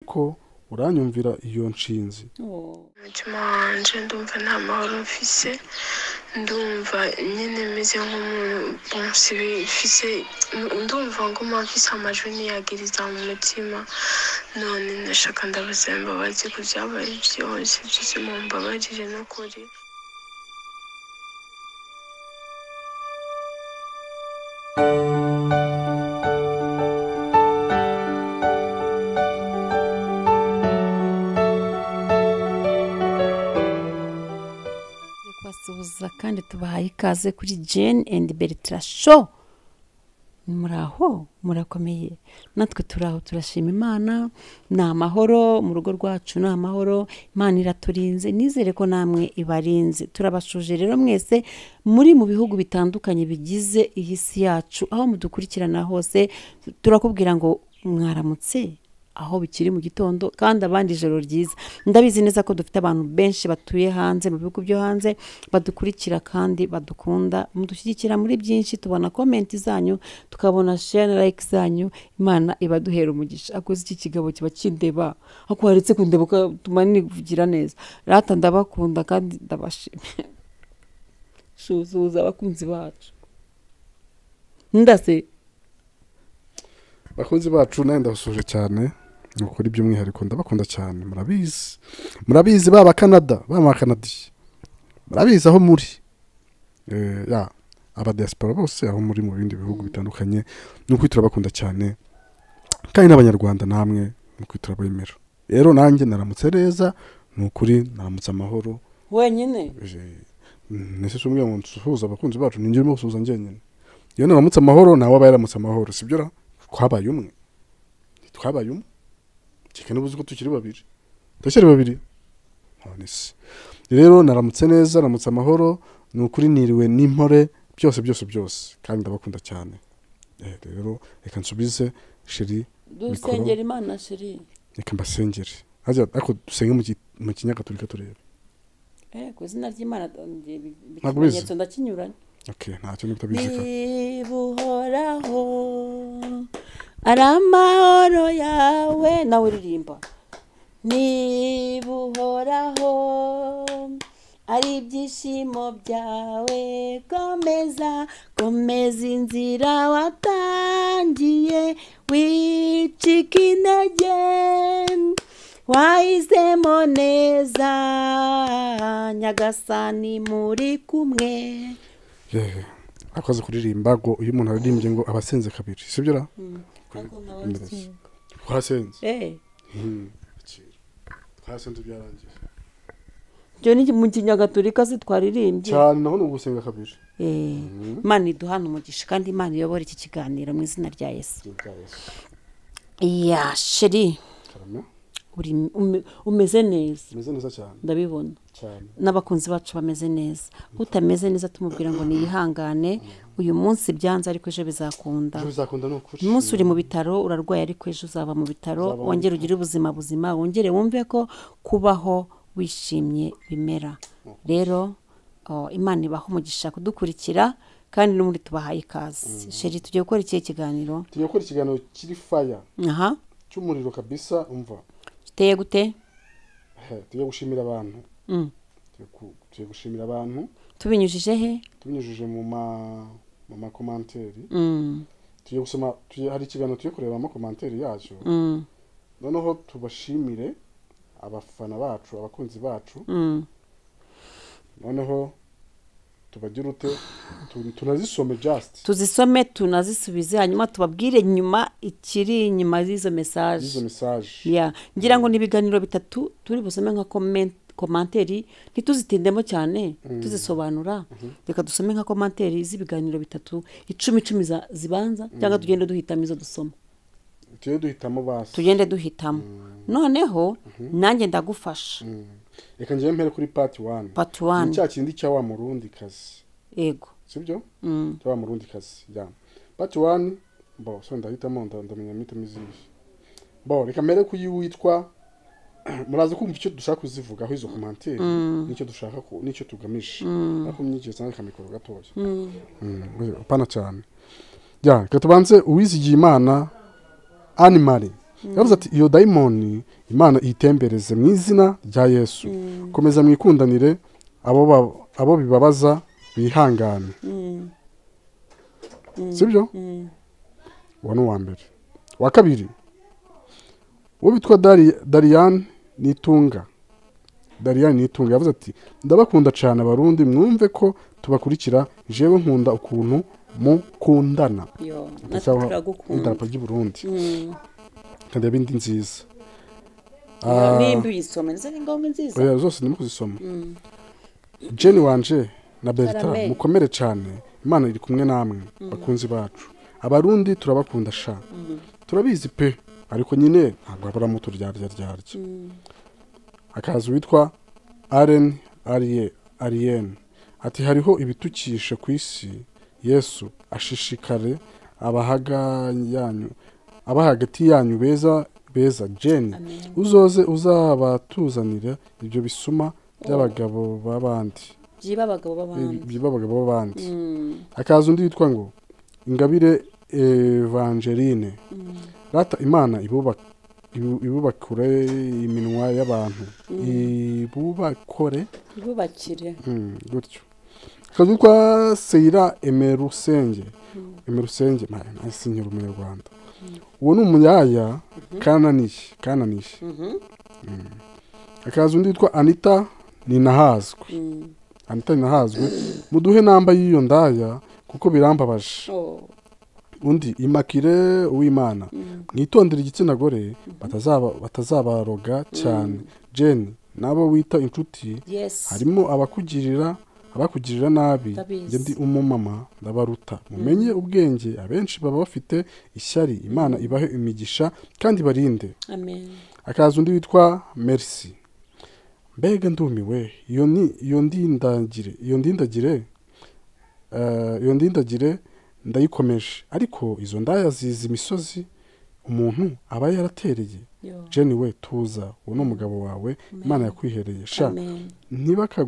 ariko uranyumvira iyo nshinzi umutima wanjye ndumva nta mahoro mfise ndumva nyine meze nk'umuntu mfise ndumva nguma mfise amajwi ntiyagiriza mu mutima none ndashaka ndabaza imbabazi ku byabaye byose byose mu mbabarire n'ukuri kubasuhuza kandi tubahaye ikaze kuri jane and bertram show muri aho murakomeye natwe turi aho turashima imana ni amahoro mu rugo rwacu ni amahoro imana iraturinze nizere ko namwe ibarinze turabashuje rero mwese muri mu bihugu bitandukanye bigize iyi si yacu aho mudukurikirana hose turakubwira ngo mwaramutse aho bikiri mu gitondo kandi abandi ijoro ryiza ndabizi neza ko dufite abantu benshi batuye hanze mu bihugu byo hanze badukurikira kandi badukunda mudushyigikira muri byinshi tubona komenti zanyu tukabona share like zanyu imana ibaduhera umugisha akoze iki kigabo kiba kindeba ako waretse kundeba ugatuma nivugira neza rata ndabakunda kandi ndabashimye suzuza abakunzi bacu ndase bakunzi bacu nawe ndabasuje cyane ni ukuri by'umwihariko ndabakunda cyane murabizi murabizi baba kanada baba abakanadiye murabizi aho muri Eh, ya abadiyasipora bose aho muri mu bindi bihugu bitandukanye ni ukuri turabakunda cyane kandi n'abanyarwanda namwe ni ukuri turabemera rero nanjye naramutse neza ni ukuri naramutse amahoro wenyine Eh, nese si umwe mu nsuhuza abakunzi bacu ni njye urimo gusuhuza njyenyine iyo naramutse amahoro nawe aba yaramutse amahoro sibyo ra twabaye umwe twabaye umwe kereka niba uzi ko tukiri babiri turacyari babiri none se rero naramutse neza naramutse amahoro ni ukuri niriwe n'impore byose byose byose kandi ndabakunda cyane Eh, rero reka nsubize sheri dusengera imana shiri reka mbasengere Harya ariko dusenge mu ki- mu kinyagatulika turebe Eh, ku izina ry'imana eh, bi- bi- Ntabwo ubizi? ikimenyetso ndakinyuranye okay ntacyo niba utabizi ka bibuhoraho ari amahoro yawe nawe uririmba nibuhoraho ari ibyishimo byawe komeza komeza inzira watangiye wicika intege wahisemo neza nyagasani muri kumwe yewe akoze kuririmba ngo iyo umuntu aririmbye ngo aba asenze kabiri sibyo ra twasenze Eh, twasenze byarangiye byo ni mu kinyagatulika se twaririmbye cyane naho ni ugusenga kabiri Eh, imana iduhana umugisha kandi imana iyobora iki kiganiro mu izina rya yesu ya sheri karame uri ume- umeze neza umeze neza cyane ndabibona cyane n'abakunzi bacu bameze neza utameze neza tumubwira ngo niyihangane uyu munsi byanze ariko ejo bizakunda ibyo bizakunda ni ukuri uyu munsi uri mu bitaro urarwaye ariko ejo uzaba mu bitaro Uzaba mu wongere ugire ubuzima buzima wongere wumve ko kubaho wishimye bimera rero oh, imana ibaho umugisha kudukurikira kandi n'ubundi tubahaye ikaze sheri tugiye gukora ikihe kiganiro tugiye gukora ikiganiro kiri faya aha cy'umuriro kabisa umva giteye gute He, tugiye gushimira abantu Mm. Tugiye ku- tugiye gushimira abantu tubinyujije he tubinyujije mu ma mu makomanteri Mm, tugiye gusoma tugiye- hari ikiganiro tugiye kureba amakomanteri yacyo mm, noneho tubashimire abafana bacu abakunzi bacu mm. noneho tubagire ute tu- tunazisome just tuzisome tunazisubize hanyuma tubabwire nyuma ikiri inyuma y'izo mesaje izo mesaje ya ngira ngo ni ibiganiro bitatu turi busome nka komen- komanteri ntituzitindemo cyane tuzisobanura reka dusome nka komanteri z'ibiganiro bitatu icumi icumi za- zibanza cyangwa tugende duhitamo izo dusoma tujye duhitamo basi tugende duhitamo noneho nanjye ndagufasha Mm. reka ngewe mpere kuri part one pati ni wani cya kindi cya wa murundi kazi yego sibyo Mm. cya wa murundi kazi ya part one bo so ndahitamo nda- ndamenya mitemo izihe bo reka mpere kuri witwa muraza kumva icyo dushaka kuzivuga aho izo komanteri nicyo dushaka ku- nicyo tugamije ariko myigire cyane kamikoro gatoya Mm, apana cyane ya reka tubanze uwizigiye imana animari yavuze ati iyo dayimoni imana iyitembereze mu izina rya yesu komeza mwikundanire abo ba- abo bibabaza bihangane sibyo uwo ni uwa mbere uwa kabiri uwo bitwa Dari- dariyani n'itunga dariyani n'itunga yavuze ati ndabakunda cyane abarundi mwumve ko tubakurikira jewe nkunda ukuntu mukundana yo natwe Ndasaba turagukunda idarapo ry'i burundi Mm. kandi ibindi nziza Iyo Ah, nimba uyisoma ndetse ni ngombwa nziza oya zose ndimo kuzisoma jeni wanje na bertrand Karame. mukomere cyane imana iri kumwe namwe bakunzi bacu abarundi turabakunda sha turabizi pe ariko nyine ntabwo habura mu turyarya ryarya akazi witwa aren ariye ariyeni ati hariho ibitukishe ku isi yesu ashishikare abahaga yanyu aba hagati yanyu beza beza jeni uzoze uzabatuzanira ibyo bisuma by'abagabo b'abandi byiba abagabo b'abandi by'abagabo b'abandi Mm. hakaza undi witwa ngo ingabire evangeline rata imana ibubak- ibu- ibubakure iminwa y'abantu ibubakore ibubakire Mm, gutyo akazu kwa seyira emerusenge emerusenge ntasinyira umunyarwanda uwo ni umuyaya kananiye kananiye Mhm. Mm. akaza undi witwa anita ninahazwe Mm. anita ninahazwe muduhe namba y'iyo ndaya kuko birambabaje Oh. undi imakire uwimana mwitondere igitsina gore batazaba- batazabaroga cyane jeni n'abo wita inshuti yes harimo abakugirira abakugirira nabi Ndabizi. njye ndi umumama ndabaruta mumenye ubwenge abenshi baba bafite ishyari imana ibahe imigisha kandi barinde amen akaza undi witwa merisi mbega ndumiwe iyo ni- iyo ndindagire iyo ndindagire eh, iyo ndindagire ndayikomeje ariko izo ndaya zizi imisozi umuntu aba yaratereye yo jeni we tuza uwo ni umugabo wawe imana yakwihereye sha amen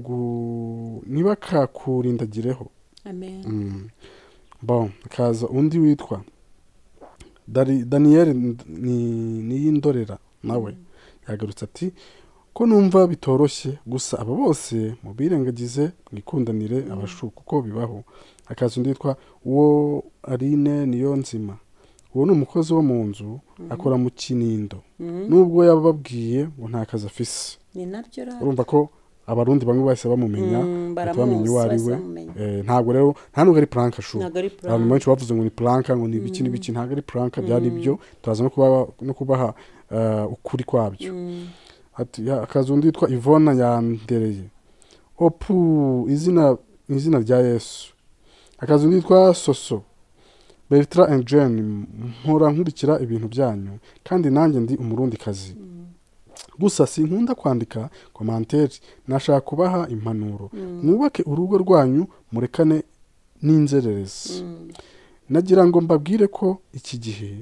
ntibakagu- ntibakakurindagireho amen Mm. bon hakaza undi witwa Dari- daniyeli N- ni- niyindorera nawe yagarutse ati ko numva bitoroshye gusa aba bose mubirengagize mwikundanire abashu kuko bibaho hakaza undi witwa uwo arine niyo nzima uwo ni umukozi wo mu nzu akora mu kinindo Mm. nubwo yababwiye ngo nta kazi afise ni nabyo rero urumva ko abarundi bamwe bahise bamumenya Mm, baramuzi, bahita bamenya uwo ari bahise we bamumenya. Eh, ntabwo rero nta nubwo ari puranka shu ntabwo ari abantu plan benshi bavuze ngo ni puranka ngo ni ibiki n'ibiki ntabwo ari puranka byari byo turaza no kubaha, no kubaha eh, ukuri kwabyo Mm. Ati, ya- akazi undi witwa ivona yandereye opu izina izina rya yesu akazi undi witwa soso bertra and jane mpora nkurikira ibintu byanyu kandi nanjye ndi umurundikazi gusa sinkunda kwandika komanteri nashaka kubaha impanuro mwubake urugo rwanyu murekane n'inzererezi Mm. nagira ngo mbabwire ko iki gihe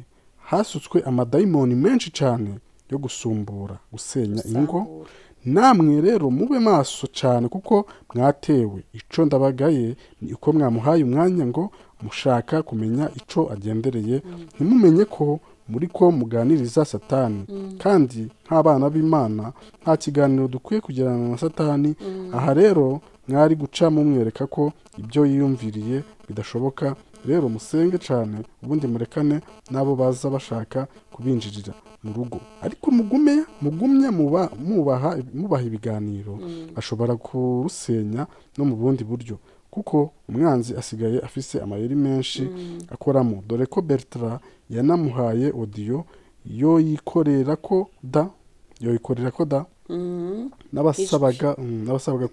hasutswe amadayimoni menshi cyane yo gusumbura gusenya ingo Gusambura. namwe rero mube maso cyane kuko mwatewe icyo ndabagaye ni uko mwamuhaye umwanya ngo mushaka kumenya icyo agendereye ntimumenye ko muri ko muganiriza satani kandi nk'abana b'imana nta kiganiro dukwiye kugirana na satani aha rero mwari guca mumwereka ko ibyo yiyumviriye bidashoboka rero musenge cyane ubundi murekane n'abo baza bashaka kubinjirira mu rugo ariko mugume mugumye muba- mubaha mubaha ibiganiro ashobora kurusenya no mu bundi buryo kuko umwanzi asigaye afise amayeri menshi akoramo dore ko bertara yanamuhaye odiyo yoyikorera ko da yoyikorera ko da Mm. n'abasabaga mm, n'abasabaga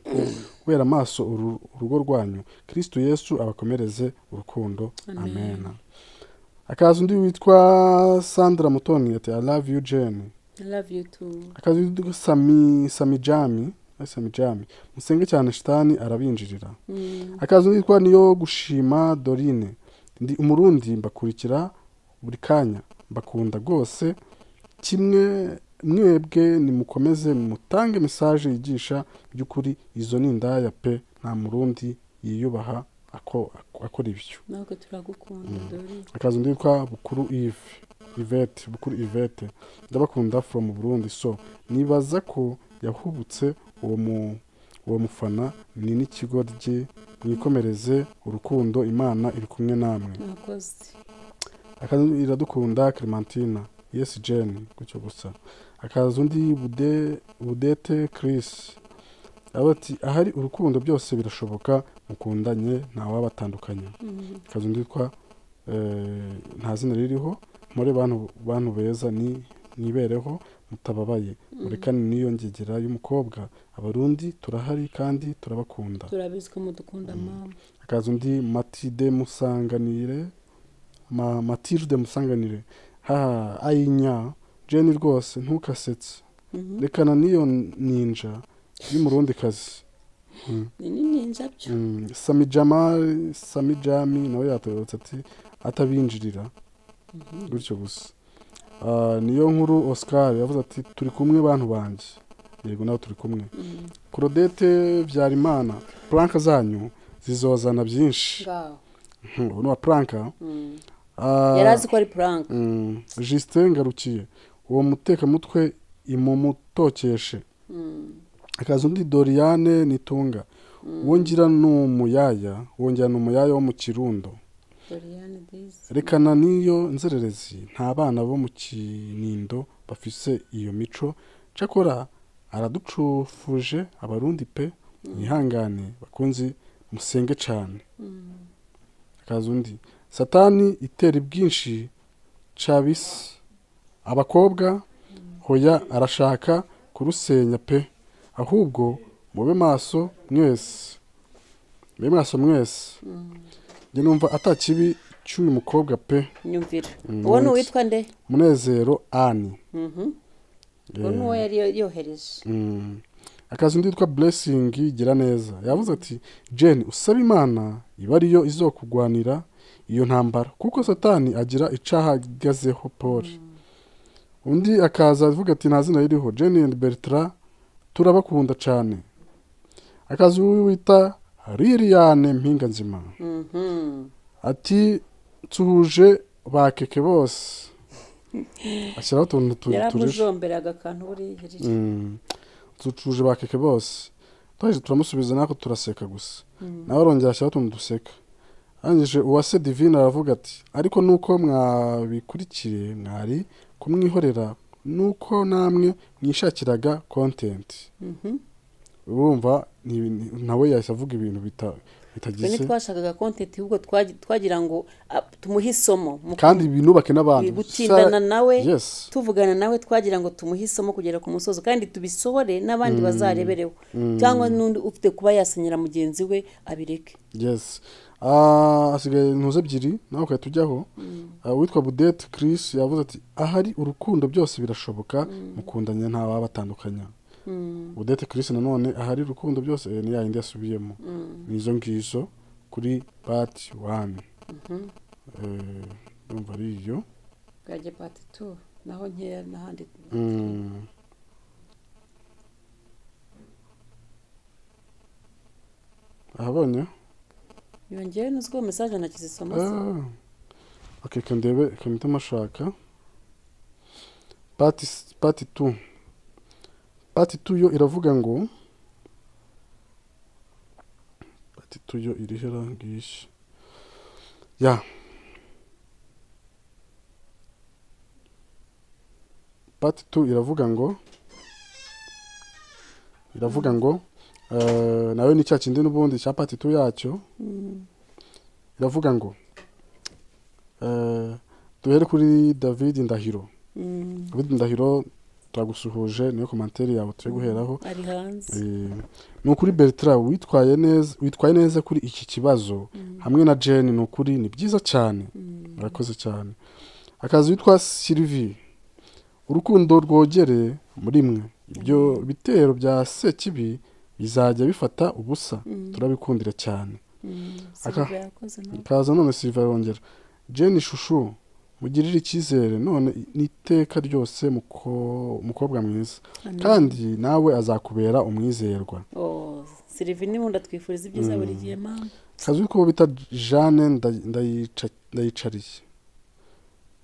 kubera amaso uru- urugo rwanyu kristo yesu abakomereze urukundo amena akazi undi witwa sandra mutoni ati i love you jane i love you too akazi undi witwa sami samijami eh, samijami musenge cyane shitani arabinjirira Mm. akazi undi witwa niyo gushima dorine ndi umurundi mbakurikira buri kanya mbakunda rwose kimwe mwebwe nimukomeze mutange mesaje yigisha by'ukuri izo ni indaya pe nta murundi yiyubaha ako- ako- akora ibyo natwe turagukunda dore akazi undi witwa bukuru ive ivete bukuru ivete ndabakunda from burundi so nibaza ko yahubutse uwo mu uwo mufana ni n'ikigo rye mwikomereze urukundo imana iri kumwe namwe mwakoze akazu iradukunda clementina yes jane gutyo gusa akaza undi Bude- budete chris aba ati ahari urukundo byose birashoboka mukundanye ntawabatandukanya akazi undi witwa eh, nta zina ririho muri bantu bantu beza ni nibereho mutababaye murekane n'iyo ngegera y'umukobwa abarundi turahari kandi turabakunda turabizi ko mudukunda mama akaza undi matide musanganire ma matilde musanganire ha ayinya jeni rwose ntukasetse Mhm. rekana n'iyo ninja y'umurundi kazi ni n'inyenja byo mm. sami jamali sami jami nawe yatabarutse ati atabinjirira gutyo gusa Ah, niyo nkuru oscar yavuze ati turi kumwe bantu banjye yego nawe turi kumwe claudette byarimana puranka zanyu zizozana byinshi ngaho ubu ni uwa puranka Mm. Ah, yari azi ko ari puranka mm, Justin ngarukiye uwo mutekamutwe imumutokeshe Mm. akaza undi doriane nitunga uwo ngira ni umuyaya uwo ngira ni umuyaya wo mu kirundo doriane dizi rekana n'iyo nzererezi nta bana bo mu kinindo bafise iyo mico cyakora araducufuje abarundi pe mwihangane bakunzi musenge cyane akaza undi satani itera bwinshi cabisi abakobwa hoya arashaka kurusenya pe ahubwo mube maso mwese mube maso mwese njye numva atakibi cy'uyu mukobwa pe nyumvira Mm, uwo ni wanditse. uwitwa nde munezero ani Mhm. uwo ni uwo yari yo- yohereje Mm. akazi undi witwa blessing gira neza yavuze ati jane usaba imana iba ariyo izokugwanira iyo ntambara kuko satani agira icahagazeho paul undi akaza avuga ati nta zina ririho jane and bertra turabakunda cyane akazi wita liliane mpinga nzima Mhm. ati nsuhuje bakeke bose ashyiraho utuntu tu- turije yaramujomberaga akantu buriya riri ducuje bakeke bose twahise turamusubiza natwe turaseka gusa nawe arongera ashyiraho utuntu duseka arangije uwase divine aravuga ati ariko nuko mwabikurikiye mwari kumwihorera nuko namwe mwishakiraga kontenti Mhm. urumva ni- ni- nawe yahise avuga ibintu bita- twe bitagize ntitwashakaga kontenti ahubwo twagi- twagira ngo ah, tumuhe isomo mu kandi binubake n'abandi gutindana nawe yes tuvugana nawe twagira ngo tumuhe isomo kugera ku musozo kandi tubisohore n'abandi bazarebereho cyangwa n'undi ufite kuba yasenyera mugenzi we abireke yes Ah, hasigaye intuze ebyiri nawe ukahita ujyaho Ah, uwitwa budete chris yavuze ati ahari urukundo byose birashoboka mukundanye nta wabatandukanya budete chris nanone ahari urukundo byose eh, ni ya yindi yasubiyemo ni izo ngizo kuri pati wani Eh, ndumva ari iyo bwajya pati tu naho nkeya n'ahandi Mm. ahabonye yongewe n'uzwiho mesaje nakizisoma se Ah. ok reka ndebe reka mpite mashaka pati pati tu pati tu yo iravuga ngo pati tu yo iriho irangisha ya pati tu iravuga ngo iravuga ngo eh, nawe ni cya kindi n'ubundi cya pati tu yacyo iravuga ngo eh, duhere kuri david ndahiro Mm, david ndahiro turagusuhuje niyo komantere yawe tuye guheraho ari hanze Eh, ni ukuri bertra witwaye neza witwaye neza kuri iki kibazo hamwe na jane ni ukuri ni byiza cyane murakoze cyane akazi witwa sylvie urukundo rwogere muri mwe ibyo bitero bya sekibi bizajya bifata ubusa turabikundira cyane siriva yakoze nawe ikaza none Silva arongera jeni shushu mugirire icyizere none n'iteka ryose muko- mukobwa mwiza Amen. kandi nawe azakubera umwizerwa Oh, siriva n'ubundi atwifuriza ibyiza buri gihe mama kazwi ko bita jane Ndayica- ndayicariye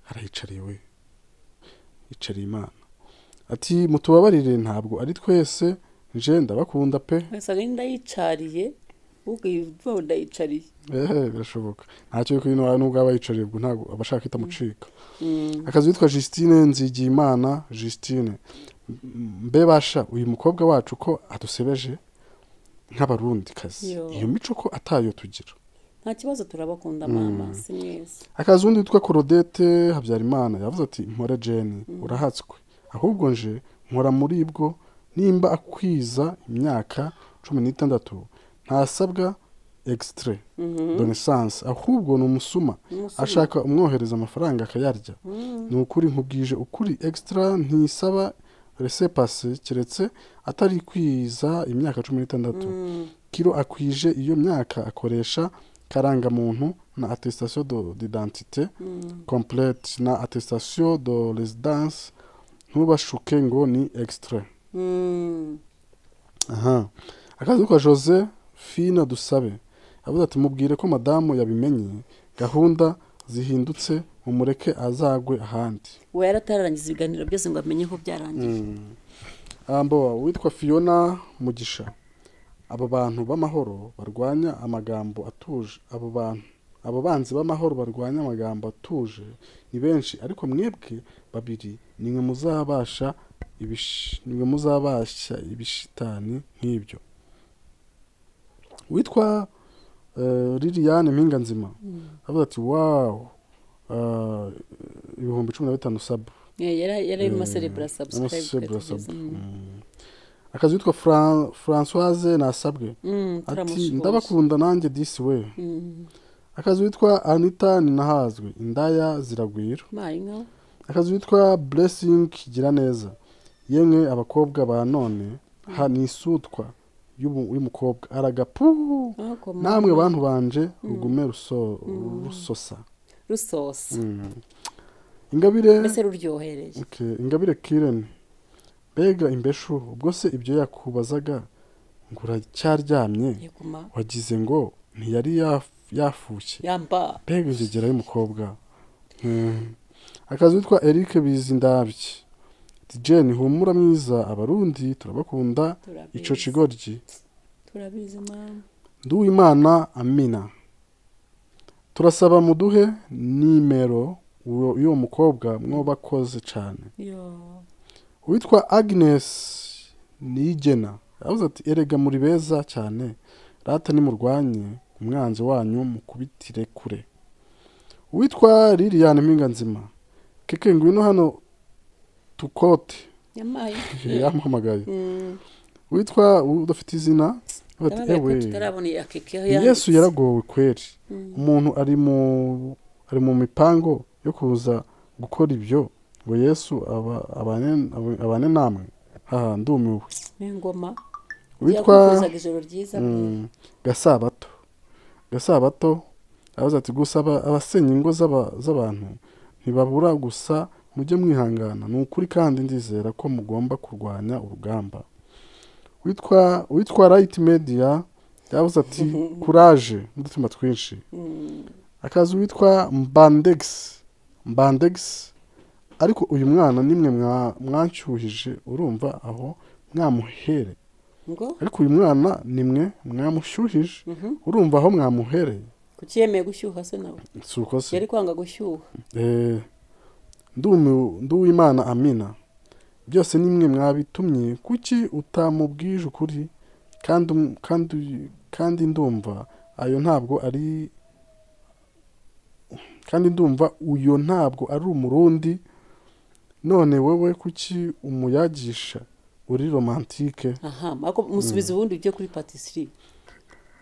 arayicariye we icariye imana ati mutubabarire ntabwo ari twese nje ndabakunda pe nsaga ndayicariye ubwo ndayicariye ehe birashoboka ntacyo yuko ino n'ubwo aba yicariye ubwo ntabwo aba ashaka ihita amucika akazi witwa Justine Nzigiyimana Justine M- mbe basha uyu mukobwa wacu ko adusebeje nk'abarundi kazi Yo. iyo mico ko atayo tugira nta kibazo turabakunda mama si mwese akazi undi witwa korodete habyarimana yavuze ati mpora jeni urahatswe ahubwo nje nkora muri bwo nimba akwiza imyaka cumi n'itandatu ntasabwa egisitire donesanse ahubwo ni umusuma ashaka umwohereza amafaranga akayarya ni ukuri nkubwije ukuri egisitira ntisaba resepase keretse atari kwiza imyaka cumi n'itandatu kiro akwije iyo myaka akoresha karangamuntu na attestation de- d'identité complète na attestation de résidence ntubashuke ngo ni extrait Mm. aha akazi kwa jose fina dusabe yavuze ati mubwire ko madamu yabimenye gahunda zihindutse mumureke azagwe ahandi we yaratararangiza ibiganiro byose ngo amenye ko byarangiye ambo witwa fiona mugisha abo bantu b'amahoro barwanya amagambo atuje abo bantu abo banzi b'amahoro barwanya amagambo atuje ni benshi ariko mwebwe babiri nimwe muzabasha ibish- nimwe muzabasha ibishitani nk'ibyo witwa eh, liliane mpinga nzima avuga ati wawu eh, ibihumbi cumi na bitanu sabu Yeah, yari yari arimo aserebura subscribe Amasebura twari tugeze. sub- Mm. akazi witwa Fran- françoise nasabwe Mm, ati turamushoboza. ndabakunda nanjye disi we Mm. akazi witwa anita ninahazwe indaya ziragwira mayi nka akazi witwa blessing gira neza yemwe abakobwa ba none ha ni isutwa y'umu- y'umukobwa aragapu akoma namwe bantu banje rugume ruso- rusosa rusosa Mm. ingabire mbese ruryohereye Okay, ingabire kirene mbega imbeshu ubwo se ibyo yakubazaga ngo uracyaryamye yaguma wagize ngo ntiyari yaf- yafushye yamba mbega inzogera y'umukobwa Mm. akazi witwa eric bizindabye ati jeni humura mwiza abarundi turabakunda Turabizi. ico kigoryi turabizi mama nduwimana amina turasaba muduhe nimero uwo- y'uwo mukobwa mwobakoze cyane yo uwitwa agnes niyigena yavuze ati erega muri beza cyane rata nimurwanye umwanzi wanyu mukubitire kure uwitwa liliane mpinga nzima keke ngwino hano tukote yamaye yamuhamagaye Mm. witwa udafite izina avuga ati, Yababaye ko ewe tutarabona iya keke aho yanditse. yesu yaragowe kweri umuntu ari mu ari mu mipango yo kuza gukora ibyo ngo yesu aba- abane- abe- abane namwe haha ndumiwe n'ingoma witwa yakwifuzaga ijoro ryiza pe. mm, gasabato gasabato aravuze ati gusa aba- abasenya ingo z'aba- z'abantu ntibabura gusa mujye mwihangana ni ukuri kandi ndizera ko mugomba kurwanya urugamba witwa witwa right media yavuze ati kuraje n'udutima twinshi Mm. akazi witwa mbandex mbandex ariko uyu mwana nimwe mwa- mwanshyuhije urumva aho mwamuhere ngo ariko uyu mwana nimwe mwamushyuhije urumva aho mwamuhereye kuki yemeye gushyuha se nawe si uko se yari kwanga gushyuha Eh, ndumi- nduwimana amina byose nimwe mwabitumye kuki utamubwije ukuri kandi um- kandi kandi ndumva ayo ntabwo ari kandi ndumva uyo ntabwo ari umurundi none wowe kuki umuyagisha uri romantike aha ariko musubiza ubundi ibyo kuri patisserie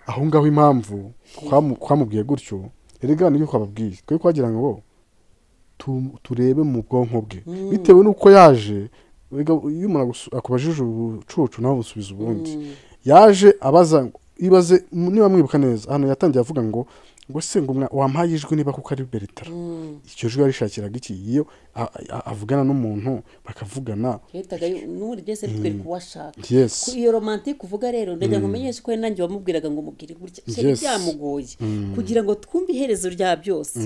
aho ngaho impamvu twamu- twamubwiye gutyo erega nibyo twababwiye twe twagira ngo tu- turebe mu bwonko bwe bitewe n'uko yaje erega iyo umuntu agusu- akubajije ubucucu nawe busubiza ubundi yaje abaza ngo- ibaze niba mwibuka neza hano yatangiye avuga ngo ngo se ngo umwa- wampaye ijwi niba kuko ari beretara icyo jwi yarishakiraga iki iyo a- a- avugana n'umuntu bakavugana yahitaga yu- n'ubundi byose bitwereka uwo ashaka Yes. Ku- iyo romantike uvuga rero ndagira ngo umenyeshe ko nanjye wamubwiraga ngo mubwire gutya cyari Yes. byamugoye kugira ngo twumve iherezo rya byose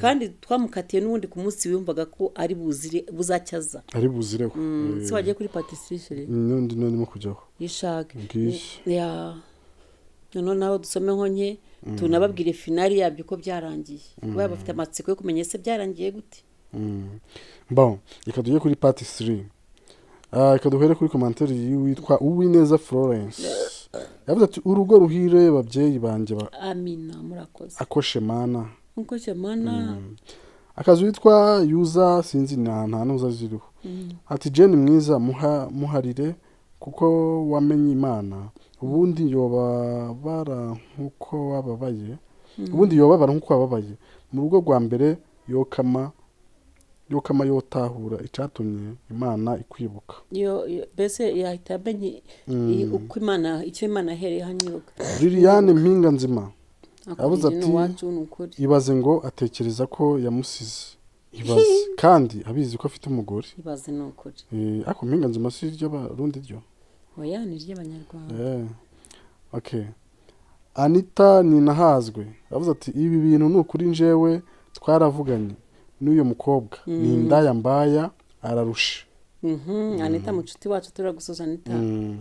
kandi twamukatiye n'ubundi ku munsi wiyumvaga ko ari buzire buzacyaza ari buzireho Eh, si wagiye kuri patisserie chere n'undi n'urimo kujyaho yishake Bwije. ya noneho nawe dusome nko nke tunababwire finari yabyo uko byarangiye baba bafite amatsiko yo kumenya ese byarangiye gute Mm. bon reka tujye kuri pati siri reka duhere kuri komantere y'uwitwa uwineza florence yavuze ati urugo ruhire babyeyi banjye ba- amina murakoze akoshe mana nkuko cyamana akazu witwa yuza sinzi ni ahantu nta n'uza ziriho ati jeni mwiza muha- muharire kuko wamenye imana ubundi yobabara nk'uko wababaye ubundi yobabara nk'uko wababaye mu rugo rwa mbere yokama yokama yotahura icyatumye imana ikwibuka yo yo- mbese yahita amenye i- uko imana icyo imana yahereye hanyiruka liliane mpinga nzima Yabuze akubwira ati- iwacu ni ukuri ibaze ngo atekereza ko yamusize ibaze kandi abizi ko afite umugore ibaze ni ukuri Eh, ariko mpinga nzima si iry'abarundi ryo oya ni iry'abanyarwanda Eh, okay anita ninahazwe yavuze ati ibi bintu ni ukuri njyewe twaravuganye n'uyu mukobwa ni indaya mbaya ararusha Mhm, anita mucuti wacu turagusoza anita Mm.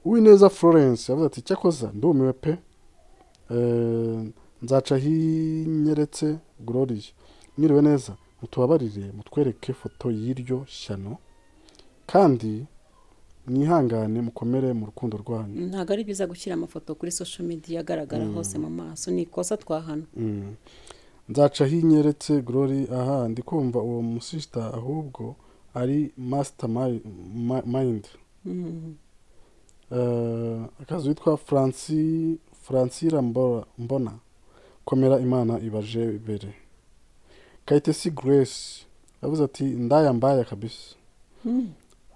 uwineza florence yavuze ati cyakoza ndumiwe pe Eh, nzaca hinyeretse gloriye mwiriwe neza mutubabarire mutwereke foto y'iryo shyano kandi mwihangane mukomere mu rukundo rwanyu ntabwo ari byiza gushyira amafoto kuri social media agaragara hose mu maso ni ikosa twahana Mm. nzaca hinyeretse glory aha ndi kumva uwo musista ahubwo ari master mi- mi- mind Mhm. Eh, akazi witwa franci francira Mbo- mbona komera imana ibaje bere kayitesi grace yavuze ati ndaya mbaya kabisa Mm.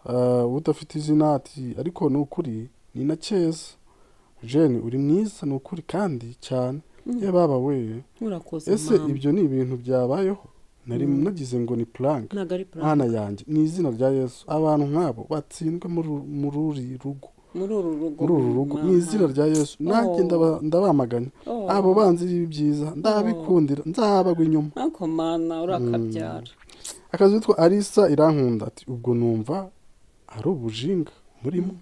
Eh, udafite izina ati ariko ni ukuri ni na cyeza jeni uri mwiza ni ukuri kandi cyane Mm. yababa we urakoze ese mama ibyo ni ibintu byabayeho nari nagize ngo ni plank ntabwo ari plan mwana yanjye mu izina rya yesu abantu nk'abo batsindwe muri uru- muri uri rugo muri uru rugo muri uru rugo mu mama. izina rya yesu nanjye Oh. ndaba- ndabamaganya Oh. abo banzi b'ibyiza ndabikundira nzabagwa inyuma ariko mana urakabyara akazi witwa arisa irankunda ati ubwo numva ari ubujinga murimo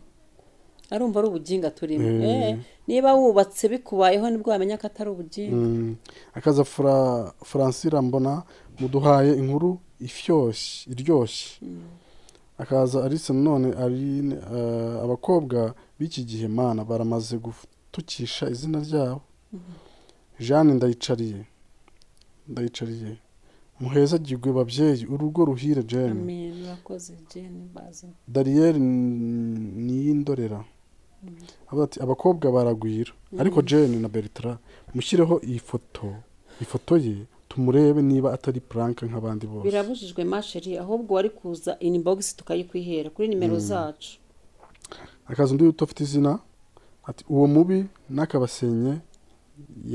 arumva ari ubuginga turimo Eh. Eh, niba wubatse bikubayeho nibwo wamenya ko atari ubuginga Mm. akaza Fra- francira mbona muduhaye inkuru ifyoshye iryoshye akaza alice none ari eh, abakobwa b'iki gihe mana baramaze gutukisha izina ryabo jeanne ndayicariye ndayicariye muheza gigwe babyeyi urugo ruhire jane amen urakoze jeni bazi dariyeli niyindorera avuga ati abakobwa baragwira ariko jane na bertrand mushyireho iyi foto ifoto ye tumurebe niba atari puranka nk'abandi bose birabujijwe masheri ahubwo wari kuza inbox tukayikwihera kuri nimero zacu akazi undi udafite izina ati uwo mubi n'akabasenye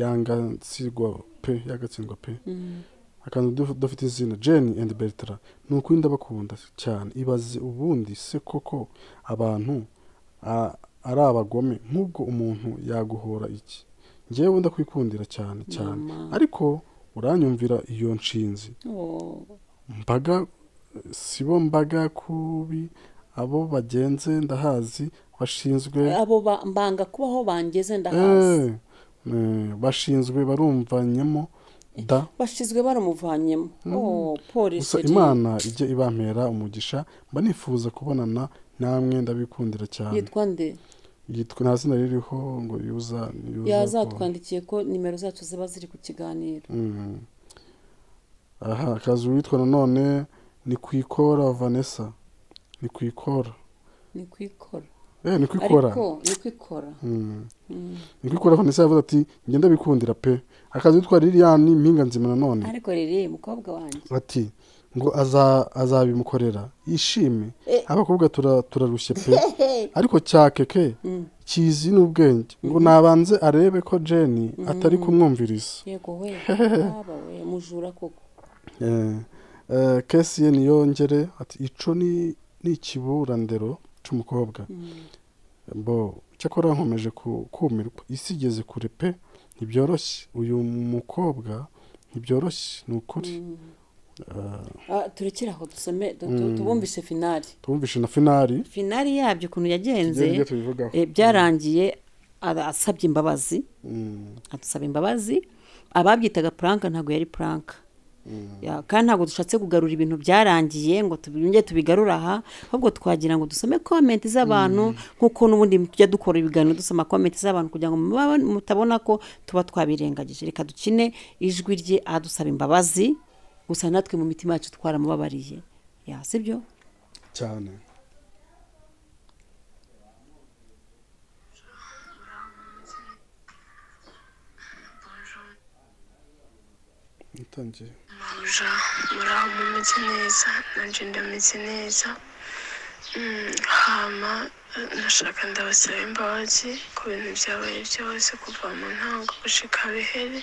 yangatsirwa pe yagatsindwa pe akazi undi udafite izina jane and bertrand ni ukuri ndabakunda cyane ibaze ubundi se koko abantu a- ari abagome nk'ubwo umuntu yaguhora iki ngewe ndakwikundira cyane cyane Mama. ariko uranyumvira iyo nshinzi Oh, mbaga si bo mbaga kubi abo bagenze ndahazi bashinzwe abo ba- mbanga kubaho bangeze ndahazi Eh, eh, bashinzwe barumvanyemo da bashyizwe baramuvanyemo Oh, gusa polisi imana ijya ibampera umugisha mba nifuza kubonana namwe ndabikundira cyane yitwa nde yitwa nta zina ririho ngo yuza yuza ko- yazatwandikiye ko nimero zacu ziba ziri ku kiganiro Mm. aha akazi witwa nanone ni kwikora vanessa ni kwikora ni kwikora eh ni kwikora ariko ni kwikora niko ukora vanessa yavuze ati ngenda bikundira pe akazi witwa liliane mpinga nzima nanone ariko rero mukobwa wanjye ati ngo aza- azabimukorera yishime Eh. abakobwa tura- turarushye pe ariko cyakeke kizi n'ubwenge ngo nabanze arebe ko jeni atari kumwumviriza yego we haba we mujura koko Eh, eh, kesi ye niyongere ati ico ni ni ikiburandero c'umukobwa bo cyakora nkomeje ku- kumirwa isi igeze kure pe ntibyoroshye uyu mukobwa ntibyoroshye ni ukuri Ah, turekere aho dusome tu- tu- tubumvise finari tumvishe na finari finari yabyo ukuntu yagenze Tugere ibyo tubivugaho. eh, byarangiye ara- asabye imbabazi Mm, adusaba imbabazi ababyitaga puranka ntabwo yari puranka Ya, kandi ntabwo dushatse kugarura ibintu byarangiye ngo tubinge tubigarure aha ahubwo twagira ngo dusome komenti z'abantu nk'uko n'ubundi tujya dukora ibiganiro dusoma komenti z'abantu kugira ngo muba- mutabona ko tuba twabirengagije reka dukine ijwi rye adusaba imbabazi gusa natwe mu mitima yacu twaramubabariye Ya, si byo cyane Natangiye. Muja muraho mumeze neza nanje ndameze neza Mm, hama eh, ndashaka ndabasaba imbabazi ku bintu byabaye byose kuva mu ntango gushika bihere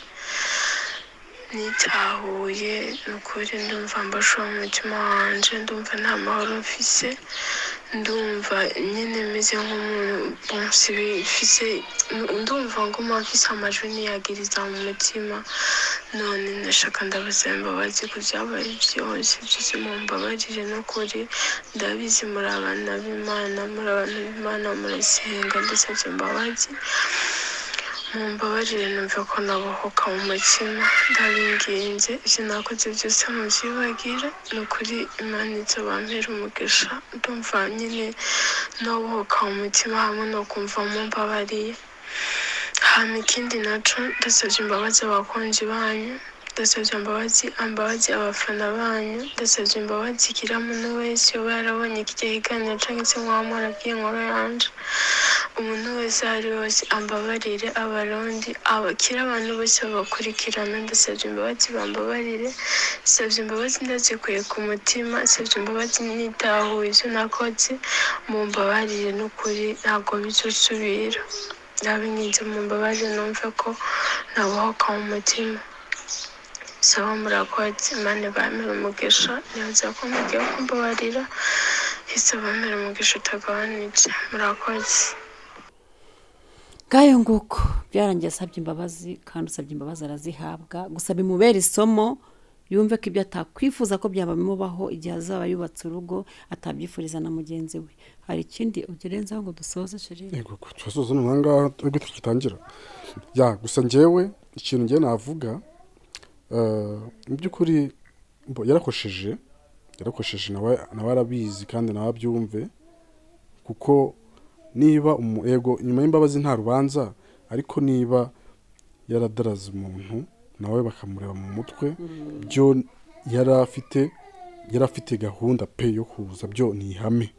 nitahuye nukuri ndumva mbashuwe mu mutima wanje ndumva nta mahoro mfise ndumva nyine meze nk'umuntu bonse bifise ndumva nguma mfise amajwi niyagiriza mu mutima none ndashaka ndabasaba imbabazi ku byabaye byose byose mumbabarire n'ukuri ndabizi muri abana b'imana muri abantu b'imana murasenga ndasabye imbabazi mumbabarire numva ko nabohoka mu mutima ndabinginze ibyo nakoze byose mubyibagira ni ukuri imana ijya bampera umugisha ndumva nyine nabohoka mu mutima hamwe no kumva mumbabariye hama ikindi naco ndasabye imbabazi abakunzi banyu ndasabye imbabazi ambabazi abafana banyu ndasabye imbabazi igira muntu wese uba yarabonye ikijya higanira canke se nk'uwa mwana abwiye inkuru yanje umuntu wese aho ari wese ambabarire abarundi abakira abantu bose babakurikirana ndasabye imbabazi bambabarire nsabye imbabazi ndazikuye ku mutima nsabye imbabazi nitahuye ibyo nakoze mumbabarire n'ukuri ntabwo bizosubira ndabinginze mumbabarire numve ko nabohoka mu mutima saba murakoze mane bamira umugisha ntibaza ko mugiye kumbabarira ese bamira umugisha utagabanije murakoze bwayo nguko byarangiye asabye imbabazi kandi usabye imbabazi arazihabwa gusa bimubera isomo yumve ko ibyo atakwifuza ko byabamubaho igihe azaba yubatse urugo atabyifuriza na mugenzi we hari ikindi ugerenzaho ngo dusoze sheri yego ko turasoza noneho ngaha ariko tugitangira ya gusa njyewe ikintu njyewe navuga eh, mu by'ukuri bo, yarakosheje yarakosheje nawe nawe arabizi kandi nawe abyumve kuko niba umu- yego nyuma y'imbabazi nta rubanza ariko niba yaradaraze umuntu nawe bakamureba mu mutwe byo yari afite yari afite gahunda pe yo kuza byo ni ihame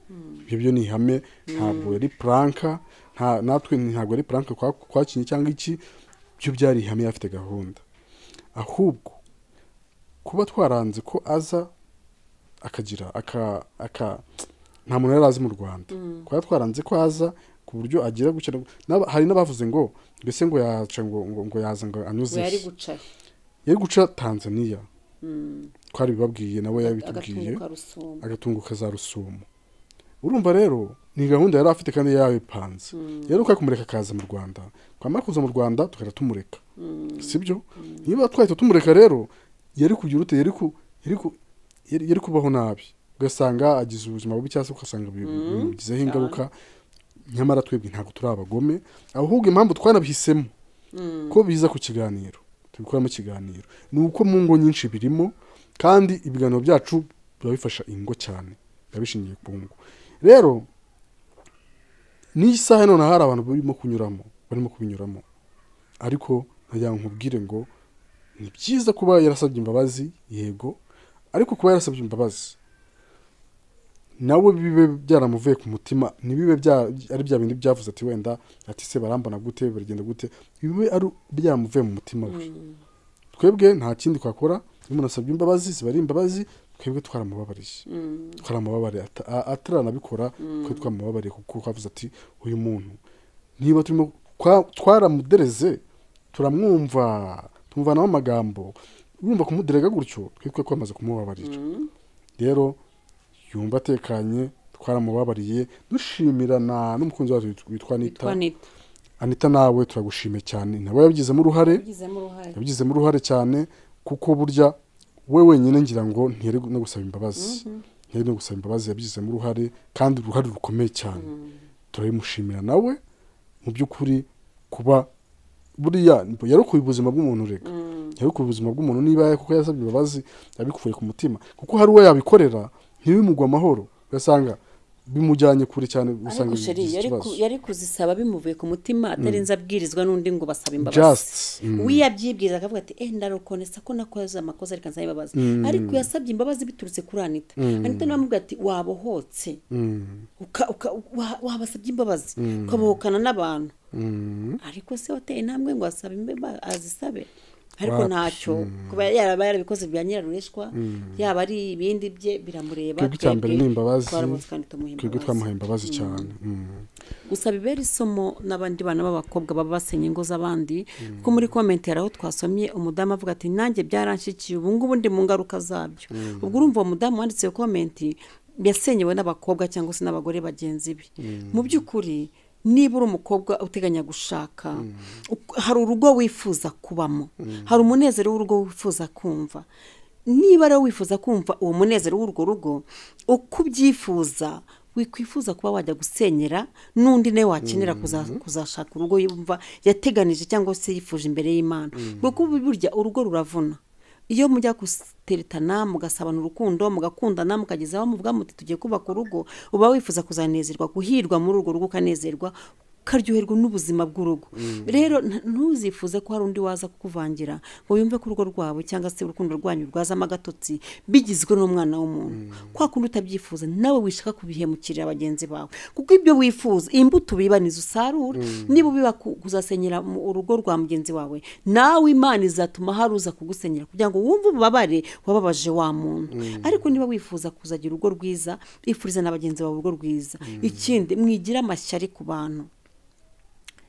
ibyo byo ni ihame ntabwo yari puranka nta natwe ntabwo yari puranka kwa- kwakinye cyangwa iki byo byari ihame yari afite gahunda ahubwo kuba twaranze ko aza akagira aka aka nta muntu yari azi mu rwanda kuba twaranze ko aza ku buryo agira gutya na- n'aba- hari n'abavuze ngo mbese ngo yaca ngo ngo, ngo yaza ngo anyuze we yari iki? guca yari guca tanzania twari bibabwiye nawe yabitubwiye agatunguka rusumba agatunguka za rusumo urumva rero ni gahunda yari afite kandi yari yabipanze rero ukwiye kumureka akaza mu rwanda twamara kuza mu rwanda tugahita tumureka sibyo niba twahita tumureka rero yari kugira ute yari ku- yari ku- yari- yari kubaho nabi ugasanga agize ubuzima bubi cyangwa se ugasanga bi- bimugizeho ingaruka nyamara twebwe ntabwo turi abagome ahubwo impamvu twanabihisemo ko biza ku kiganiro tubikoramo ikiganiro ni uko mu ngo nyinshi birimo kandi ibiganiro byacu biba bifasha ingo cyane biba bishingiye ku ngo rero n'iyi saha noneho hari abantu barimo kunyuramo barimo kubinyuramo ariko ntagira ngo nkubwire ngo ni byiza kuba yarasabye imbabazi yego ariko kuba yarasabye imbabazi nawe bibe byaramuvuye ku mutima ntibibe bya- ari bya bindi byavuze ati wenda ati se barambana gute biragenda gute bibe ari byaramuvuye mu mutima we twebwe nta kindi twakora iyo umuntu asabye imbabazi ziba ari imbabazi twebwe twaramubabariye twaramubabariye ata- a- ataranabikora twe twamubabariye kuko twavuze ati uyu muntu niba turimo kwa- twaramudereze turamwumva tumuvanaho amagambo urumva kumuderega gutyo twitwe twamaze kumubabarira rero yumva atekanye twaramubabariye dushimirana n'umukunzi wacu witwa- witwa anita twanita anita nawe turagushimiye cyane nawe yabigizemo uruhare tugizemo uruhare yabigizemo uruhare cyane kuko burya we wenyine ngira ngo ntiyari no gusaba imbabazi ntiyari no gusaba imbabazi yabigizemo uruhare kandi uruhare rukomeye cyane turabimushimira nawe mu by'ukuri kuba buriya yarukuye ubuzima bw'umuntu reka yarukuye ubuzima bw'umuntu niba kuko yasabye imbabazi yabikuvuye ku mutima kuko hari uwo yabikorera ntibimugwe amahoro ugasanga bimujyanye kure cyane ugasanga ariko sheri bigize yari ku- ikibazo. yari kuzisaba bimuvuye ku mutima atarinze abwirizwa n'undi ngo basaba imbabazi just mm, uyabyibwiriza akavuga ati eh ndarokonesa ko nakoze amakosa ariko nsaba imbabazi ariko yasabye imbabazi biturutse kuri anita anita nawe amubwira ati wabohotse mm, uka- uka- wa- wabasabye imbabazi ukabohokana n'abantu mm. ariko se wateye intambwe ngo asaba imbabazi azisabe ariko Wapi, ntacyo kuba yaraba yarabikoze bya nyirarureshwa yaba ari ibindi bye biramureba twebwe icya mbere ni imbabazi twaramutse kandi tumuha twebwe imbabazi. twamuhaye imbabazi cyane Mm. gusa bibera isomo n'abandi bana b'abakobwa baba basenye ingo z'abandi kuko muri komenti hari aho twasomye umudamu avuga ati nanjye byaranshikiye ubu ngubu ndi mu ngaruka zabyo ubwo urumva uwo mudamu wanditse iyo komenti yasenyewe n'abakobwa cyangwa se n'abagore bagenzi be mu by'ukuri niba uri umukobwa uteganya gushaka uk- hari urugo wifuza kubamo hari umunezero w'urugo wifuza kumva niba rero wifuza kumva uwo munezero w'urwo rugo uko ubyifuza wikwifuza kuba wajya gusenyera n'undi nawe wakenera kuza- kuzashaka urugo yumva yateganije cyangwa se yifuje imbere y'imana kuko burya urugo ruravuna iyo mujya guteretana mugasabana urukundo mugakundana mukageza aho muvuga muti tugiye kubaka urugo uba wifuza kuzanezerwa guhirwa muri urwo rugo ukanezerwa ukaryoherwa n'ubuzima bw'urugo rero nta- ntuzifuze ko hari undi waza kukuvangira ngo yumve ko urugo rwawe cyangwa se urukundo rwanyu rwazamo agatotsi bigizwe n'umwana w'umuntu kwa kundi utabyifuza nawe wishaka kubihemukirira bagenzi bawe kuko ibyo wifuza imbuto ubibaniza usarura niba ubiba ku- kuzasenyera mu urugo rwa mugenzi wawe nawe imana izatuma hari uza kugusenyera kugira ngo wumve ububabare wababaje wa muntu ariko niba wifuza kuzagira urugo rwiza ifuriza na bagenzi bawe urugo rwiza ikindi mwigira amashyari ku bantu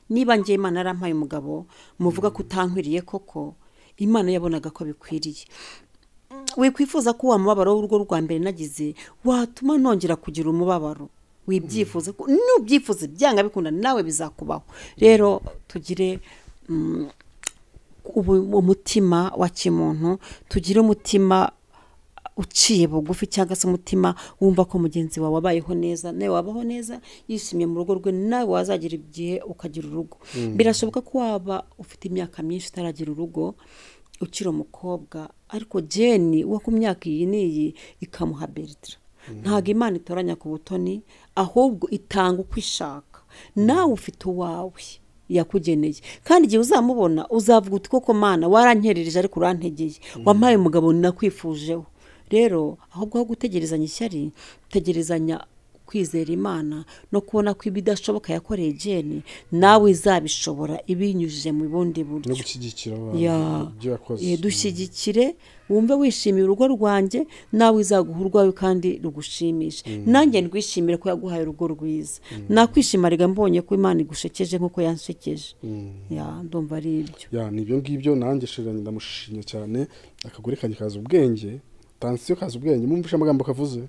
niba ngiye imana yarampaye umugabo muvuga ko utankwiriye koko imana yabonaga ko bikwiriye wikwifuza ko wa mubabaro w'urugo rwa mbere nagize watuma nongera kugira umubabaro wibyifuza ko nubyifuza byanga bikunda nawe bizakubaho rero tugire mm, ubu- umutima wa kimuntu tugire umutima uciye bugufi cyangwa se umutima wumva ko mugenzi wawe wabayeho neza nawe wabaho neza yishimye mu rugo rwe nawe wazagira igihe ukagira urugo birashoboka ko waba ufite imyaka myinshi utaragira urugo ukiri umukobwa ariko jeni wo ku myaka iyi n'iyi ikamuha beritira ntabwo imana itoranya ku butoni ahubwo itanga uko ishaka nawe ufite uwawe yakugeneye kandi igihe uzamubona uzavuga uti koko mana warankerereje ariko urantegeye wampaye umugabo nakwifujeho rero ahubwo aho gutegerezanya ishyari gutegerezanya kwizera imana no kubona ko ibidashoboka yakoreye jeni nawe izabishobora ibinyujije mu bundi buryo no gushyigikira abantu Ya. ibyo yakoze Eh, dushyigikire wumve wishimiye urugo rwanjye nawe izaguha urwawe kandi rugushimishe nanjye ndwishimire ko yaguhaye urugo rwiza nakwishimarega mbonye ko imana igushekeje nk'uko yanshekeje Ya, ndumva ari ibyo ya ni ibyo ngibyo nanjye shiranye ndamushimye cyane akagore kanjye kaza ubwenge tansiyo kaza ubwenge mwumvishe amagambo kavuze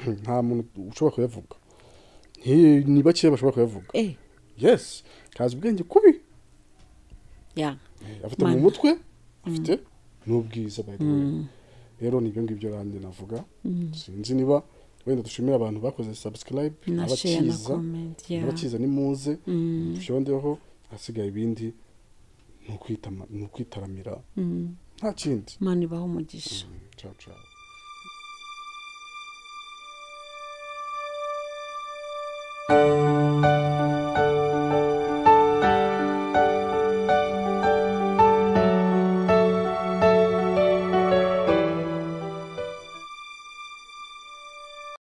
Hmm, nta muntu ushobora kuyavuga Nti- ni bakeya bashobora kuyavuga eh yes kaza ubwenge kubi ya afite mu Mana. mutwe afite n'ubwiza by the way. rero ni ibyo ngibyo nanjye navuga sinzi niba wenda dushimira abantu bakoze subscribe na share na abakiza comment ya abakiza ni muze dushondeho ahasigaye ibindi ni ukwitama- ni ukwitaramira nta kindi imana ibaho umugisha ciao ciao